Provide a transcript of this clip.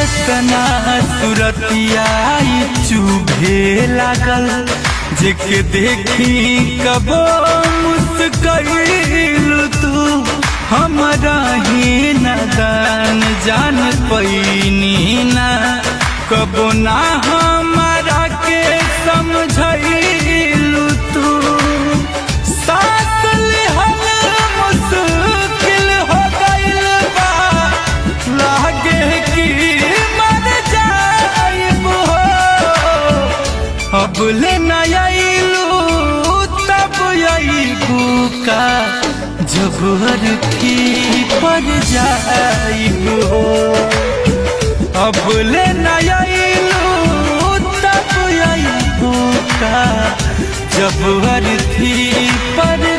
तना सुरतिया चुभे लागल जेके देखी कबो मुस्कैल तू हमरा ही नदान जान पैनी ना कबो ना हमारा के समझैलू तू सास लिहल मुश्किल हो गइल बा लागे कि मर जाइब हो अब ले न आइलू तब आइबू का जब की पर जाइब हो अब ले न आइलू तब आइबू का जब अर्थी पर